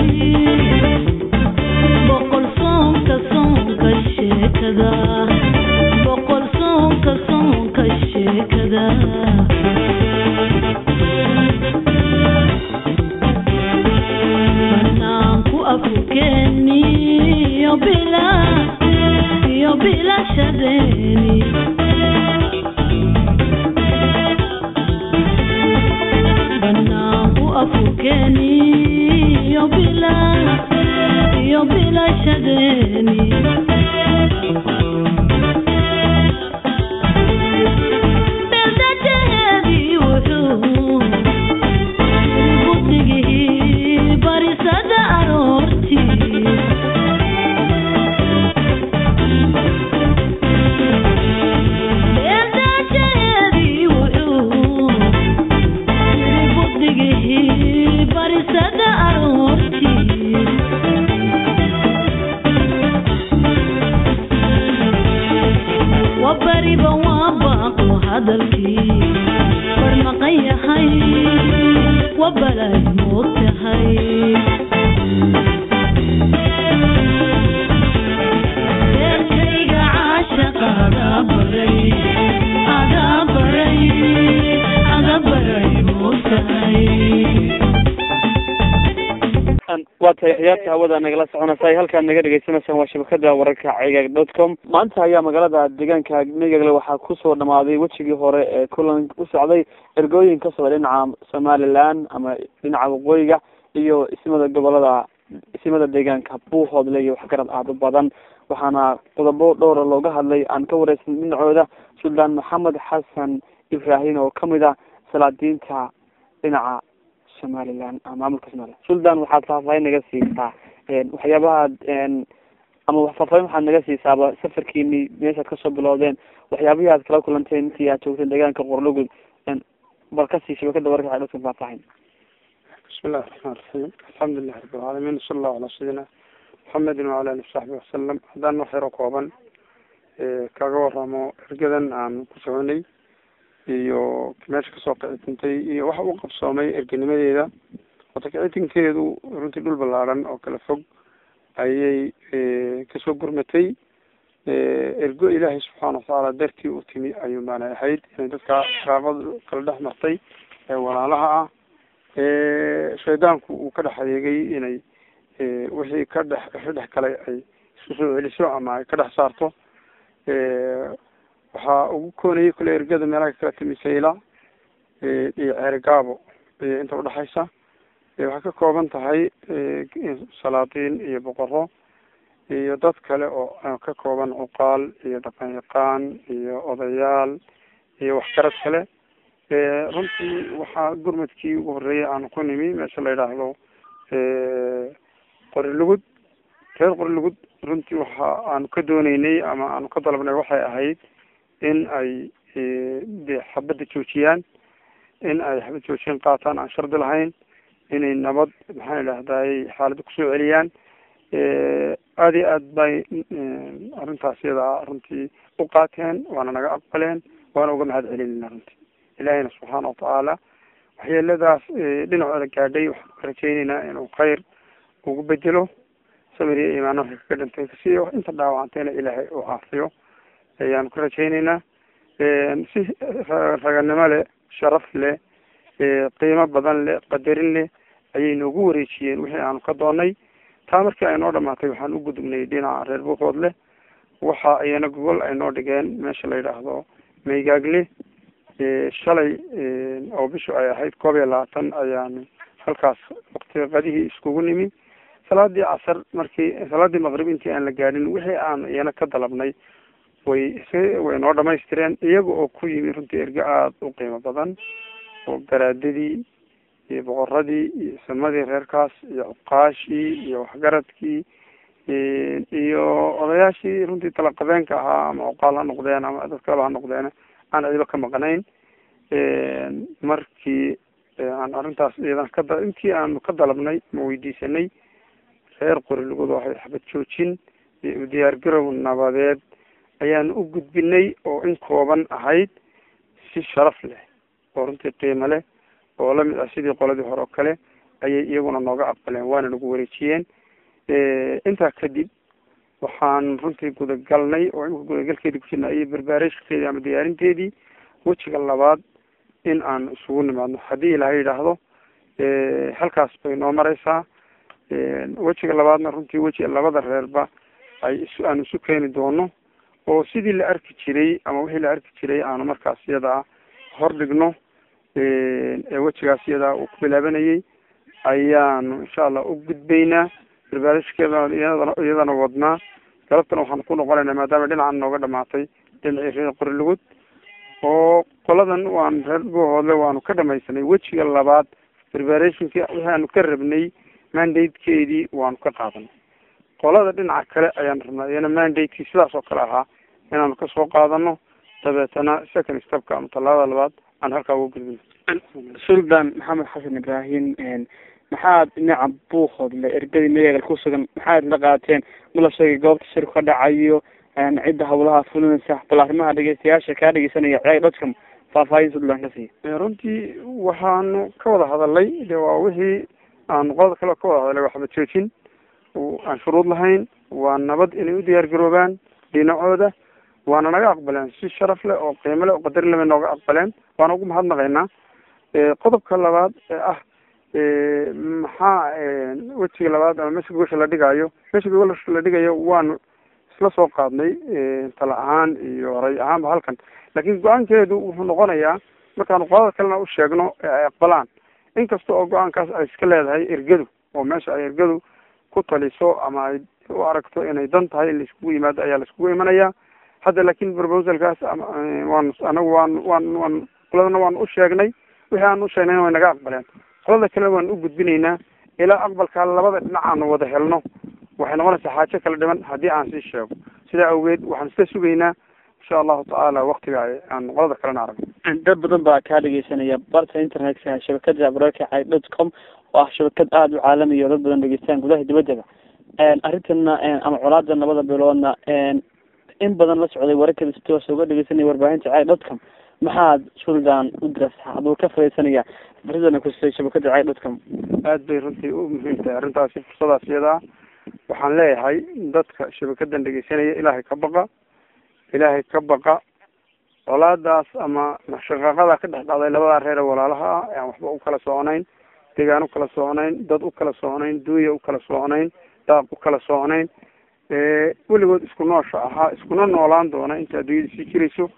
boqol soonka soonka sheekada boqol soonka soonka sheekada banaanku afkeeni iyo bila iyo bilashadeeni banaanku afkeeni iyo bila iyo bilashadeeni beeldajeedii wuxuu guddigii barisada aroortii beeldajeedii wuxuu guddigii barisada aroortii wabariba waa baaqo hadalkii bar maqan yahay wabalay moog tahay deerkayga caashaqa adaa baray adaa baray ada baray moog tahay waa tahay ciyaarta hawada nagala soconaysay halkaad naga dhegeysaneysaan waa shabakada wararka cigag dot com maanta ayaa magaalada deegaanka megagle waxaa kusoo dhamaaday wejigii hore ee kulan u socday ergooyin ka socda dhinaca somaliland ama dhinaca waqooyiga iyo ismada gobolada ismada deegaanka buuhoodle iyo waxgarad aada u badan waxaana qodobo dhowra looga hadlay aan ka wareysan dhinacooda suldaan maxamed xasan ibrahim oo kamid ah salaadiinta dhinaca somaliland maamulka somaliland suldan waxaad faahfaahin naga siisaa waxyaabahaad ama faahfaahin waxaad naga siisaaba safarkiini meeshaad kasoo bilowdeen waxyaabihii aad kala kulanteen intii aad joogteen deegaanka qorlogud bal kasii shabakada warka waxay dhadka faahfaahin بسم الله الرحمن الرحيم الحمد لله رب العالمين وصلى الله على سيدنا محمد وعلى اله وصحبه وسلم haddaan wax yaro kooban kaga waramo ergadan aan ku soconay iyo meesha kasoo kicitintay iyo waxa u qabsoomay erganimadeeda wata kicitinkeedu runtii dhul ballaaran oo kala fog ayay kasoo gurmatay ergo ilaahay subxaana watacaala dartii u timi ayuu maanay ahayd inay dadka qaraabada kala dhex martay ee walaalaha ah shaydaanku uu ka dhex adeegay inay wixii ka dhex wixii dhex galay ay isku soo celiso ama ay ka dhex saarto waxaa ugu koonayay kule ergada meelaha kala timi sayla iyo ceerigaabo inta udhexaysa waxay ka kooban tahay salaatiin iyo boqoro iyo dad kale oo ka kooban cuqaal iyo dhaqan yaqaan iyo odayaal iyo waxgarad kale runtii waxaa gurmadkii ugu horreeyay aanu ku nimi meesha la yidhaahdo qorilugud reer qorilugud runtii waxa aanu ka dooneynay ama aanu ka dalabnay waxay ahayd in ay de xabadda joojiyaan in ay xabad joojiyaan qaataan aan shardi lahayn inay nabad maxaan idhahday xaaladda kusoo celiyaan aada iyo aad bay arrintaas iyada runtii u qaateen waana naga aqbaleen waana uga mahad celinayna runtii ilaahayna subxaana watacaala waxyeeladaas dhinacooda gaadhay waxaan ka rajayneynaa inuu khayr ugu bedelo samir iyo iimaan waxay kaga dhintay kasiyo inta dhaawacantayna ilaahay uu caafiyo ayaanu ka rajayneynaa si raganimo leh sharaf leh qiimo badan leh qadarin leh ayay noogu wareejiyeen wixii aanu ka doonay taa markii ay noo dhamaatay waxaan u gudubnay dhinaca reer buuqood leh waxa iyana gogol ay noo dhigeen meesha la yidhaahdo maygaagle shalay oo bishu ay ahayd koob iyo labaatan ayaan halkaas wakti qadihii iskugu nimi salaadii casar markii salaadii maqrib intii aan la gaadhin wixii aan iyana ka dalabnay way way noo dhamaystireen iyaga oo ku yimi runtii erge aada u qiimo badan oo garaadadii iyo boqoradii iyo samadii reerkaas iyo cuqaashii iyo waxgaradkii iyo odayaashii runtii talaqabeenka ahaa ama cuqaal ha noqdeen ama dad kaleba ha noqdeen aan ciiba ka maqnayn markii aan arrintaas iyadan ka intii aanu ka dalabnay ma weydiisanay reer qorilugud waxay xabad joojin iyo diyaargarow nabadeed ayaan u gudbinay oo in kooban ahayd si sharaf leh oo runtii qiimo leh oo lamid ah sidii qoladii hore oo kale ayay iyaguna nooga aqbaleen waana nagu wareejiyeen intaa kadib waxaan runtii gudagalnay oo imika gudagalkeedii ku jirna iyo barbaareshkeedii ama diyaarinteedii wejiga labaad in aan isugu nimaadno haddii ilaahay yidhaahdo halkaas bay noo mareysaa wejiga labaadna runtii weji labada reerba ay is aan isu keeni doono oo sidii la arki jiray ama wixii la arki jiray aanu markaas iyadaa hordhigno ee wejigaas iyadaa uu ku bilaabanayay ayaanu insha allah u gudbaynaa barbaarishkeedana iyadana iyadana wadnaa galabtana waxaan ku noqonaynaa maadaama dhinacan nooga dhamaatay dhinacii reer qorilugud oo qoladan waan reer buuhoodle waanu ka dhamaysanay wejiga labaad barbaarationkii wixii aanu ka rabnay mandatekeedii waanu ka qaadanay qolada dhinaca kale ayaan rabnaa iyana mandatekii sidaas oo kale ahaa inaanu kasoo qaadano dabeetana second stepka ama tallaabada labaad aan halkaa uga gudbino suldan maxamed xasan ibraahim maxaad dhinaca buuhoodle ergadii mayagal ku sugan maxaad la qaateen ma la sheegay goobta shirku ka dhacayo cidda hawlaha fulinaysa bal arrimaha dhegeystayaasha kaa dhegeysanaya ciyaag dadka faahfaahin suldan ka siiya runtii waxaanu ka wada hadalay de waa wixii aanu qolada kale ka wada hadalay waxba joojin aan shuruud lahayn waa nabad inay u diyaar garoobaan dhinacooda waana naga aqbaleen si sharaf leh oo qiimo leh oo qadar leh bay nooga aqbaleen waana ugu mahadnaqaynaa qodobka labaad ee ah maxaa wejiga labaad ama meesha gogosha la dhigaayo meesha gogosha la dhigayo waanu isla soo qaadnay tala ahaan iyo ray ahaanba halkan laakiin go-aankeedu wuxuu noqonayaa markaanu qolada kalena u sheegno ee ay aqbalaan inkasta oo go-aankaas ay iska leedahay ergadu oo meesha ay ergadu ku taliso ama ay u aragto inay dan tahay in laiskugu yimaado ayaa laiskugu imanayaa hadda laakin proposalkaas waan anagu waan waan waan qoladana waan u sheegnay wixii aan u sheegnayna way naga aqbaleen qolada kalena waan u gudbinaynaa ilaa aqbalkaa labada dhinac aanu wada helno waxay noqonaysaa xaajo kala dhiman haddii aan sii sheego sidaa awgeed waxaan isla sugaynaa insha allahu tacaala waktiga aan qolada kalena aragno dad badan baa kaa dhegeysanaya barta internetka shabakada bararkacay dot com oo ah shabakad aada u caalamiya oo dad badan dhegeystaan gudaha dibaddaba arrintana ama colaada labada biloodna in badan la socday wararkada si toosa uga dhegeysanaya warbaahinta cay dot com maxaad suldan u dirasa aduu ka fadhiisanaya fursadana kusay shabakada cay dot com aad bay runtii u muhiim tahay arrintaasi fursadaas iyadaa waxaan leeyahay dadka shabakadan dhegeysanaya ilaahay ka baqa ilaahay ka baqa colaadaas ama shaqaaqada ka dhex dhacday labadaa reer ee walaalaha ah ee aan waxba u kala soconayn deegaan u kala soconayn dad u kala soconayn duuya u kala soconayn daaq u kala soconayn weligood isku noosha ahaa iskuna noolaan doona inta adduunyada sii jirayso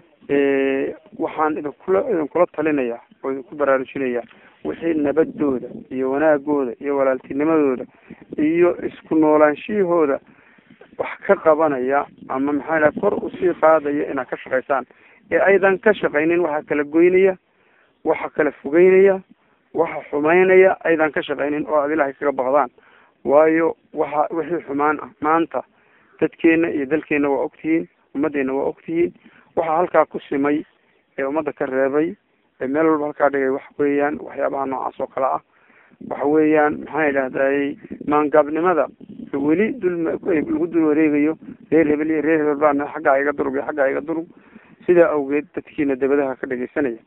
waxaan idinkula idinkula talinaya oo idinku baraarujinaya wixii nabadooda iyo wanaagooda iyo walaaltinimadooda iyo isku noolaanshiyahooda wax ka qabanaya ama maxaa laha kor usii qaadaya inaad ka shaqaysaan ee aydan ka shaqaynin waxa kala goynaya waxa kala fogeynaya waxa xumeynaya aydan ka shaqaynin oo aad ilaahay kaga baqdaan waayo waxa wixii xumaan ah maanta dadkeena iyo dalkeena waa ogtihiin ummaddeena waa ogtihiin waxaa halkaa ku simay ee ummadda ka reebay ee meel walba halkaa dhigay waxa weeyaan waxyaabaha noocaas oo kale ah waxa weeyaan maxaa idhahday maangaabnimada weli dul lagu dul wareegayo reer hebel iyo reer hebel baa xaggaa iga durug iyo xaggaa iga durug sidaa awgeed dadkiina dabadaha ka dhegeysanaya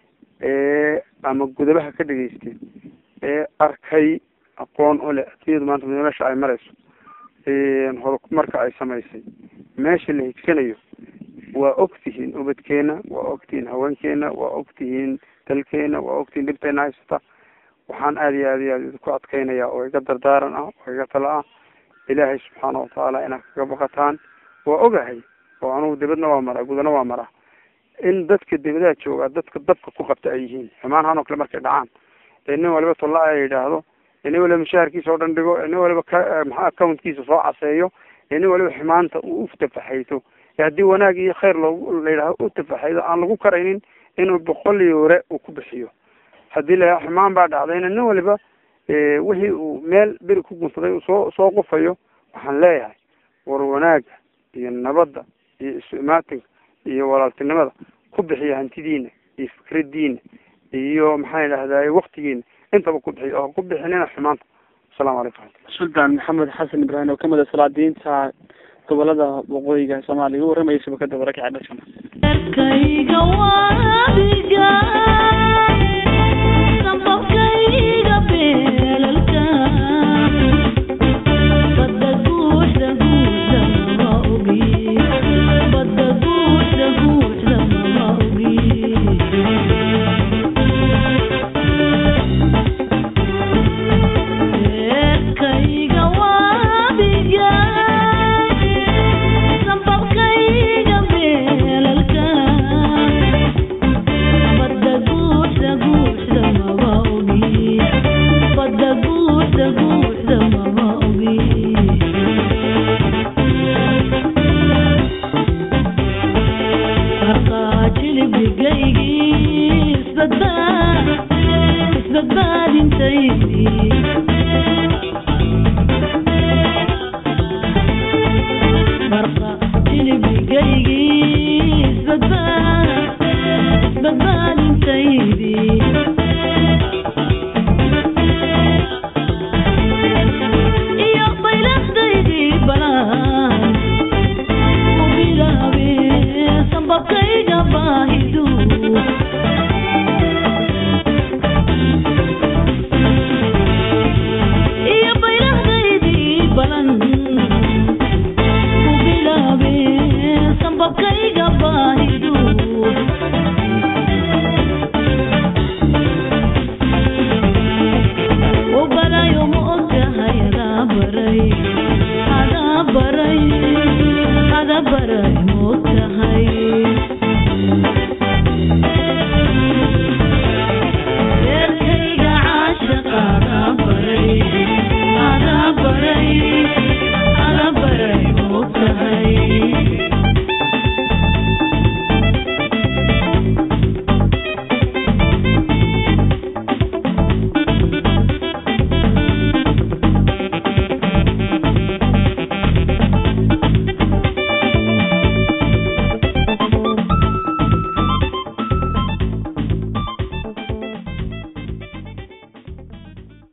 ee ama gudabaha ka dhegeystay ee arkay aqoon u leh adduunyadu maanta meesha ay marayso horumarka ay samaysay meesha la higsanayo waa ogtihiin ubadkeena waa ogtihiin haweenkeena waa ogtihiin dalkeena waa ogtihiin dhibteena haysata waxaan aada iyo aad iyo aad idinku adkeynaya oo iga dardaaran ah oo iga tala ah ilaahay subxaana watacaala inaad kaga baqataan waa ogahay oo anugu dibadna waa maraa gudana waa maraa in dadka dibadaha joogaa dadka dabka ku qabta ay yihiin xumaanhaan oo kale markay dhacaan ee nin waliba tolla ay yidhaahdo ee nin waliba mushaharkiisa oo dhan dhigo ee nin waliba ka maxaa accountkiisa soo caseeyo ee nin waliba xumaanta uu u tafaxayto ee haddii wanaag iyo khayr loogu la yidhahdo u tafaxaydo aan lagu karaynin inuu boqol yoore uu ku bixiyo haddii la xumaan baa dhacdayna nin waliba wixii uu meel beri ku gunsaday uu soo soo qufayo waxaan leeyahay war wanaaga iyo nabadda iyo isu imaatinka iyo walaaltinimada ku bixiya hantidiina iyo fikradiina iyo maxaa idhahday waktigiina intaba ku bixiya oo ku bixinina xumaanta asalamu calaykum suldan maxamed xasan ibraahim oo kamid a salaadiinta gobolada waqooyiga soomaaliya u warramaya shabakada wararka cadhashan Kayga waadiga Sambabkayga beer naftaydii